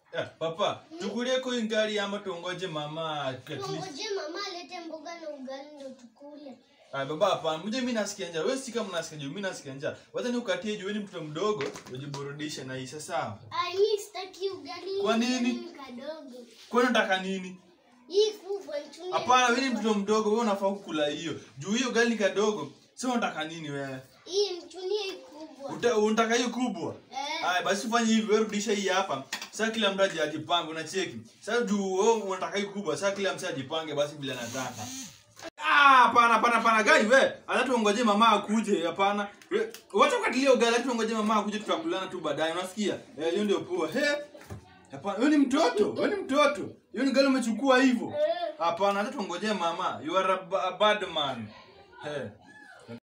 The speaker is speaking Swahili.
Eh, papa, tukulie kwa gari ama tuongoje mama at least. Tuongoje mama alete mboga na ugali ndo tukule. Ah, baba hapana, mje mimi nasikia njaa. Wewe si kama unasikia njaa, mimi nasikia njaa. Wacha nikukatie juu wewe ni mtoto mdogo, ujiburudishe na hii sawa. Ai, mimi sitaki ugali. Kwa nini? ugali Kadogo. Kwa nini unataka nini? Hii kubwa nitumie. Hapana, wewe ni mtoto mdogo, wewe unafaa kukula hiyo. Juu hiyo gari ni kadogo. Sasa unataka nini wewe? Hii mchunie hii kubwa. Uta- Unataka hiyo kubwa? Eh. Haya basi ufanye hivi, wewe rudisha hii hapa. Sasa kila mtu aje ajipange, unacheki. Sasa juu wewe unataka hiyo kubwa, sasa kila mtu ajipange basi bila nataka. Ah, hapana hapana hapana gai we. Hata tuongoje mama akuje, hapana. We- Wacha ukatilie ugali, hata tuongoje mama akuje tutakulana tu baadaye, unasikia? Eh, hiyo ndio poa. He. Hapana, wewe ni mtoto, wewe ni mtoto. Hiyo ni gari umechukua hivyo. Eh. Hapana, hata tuongoje mama. You are a, ba- a bad man. He.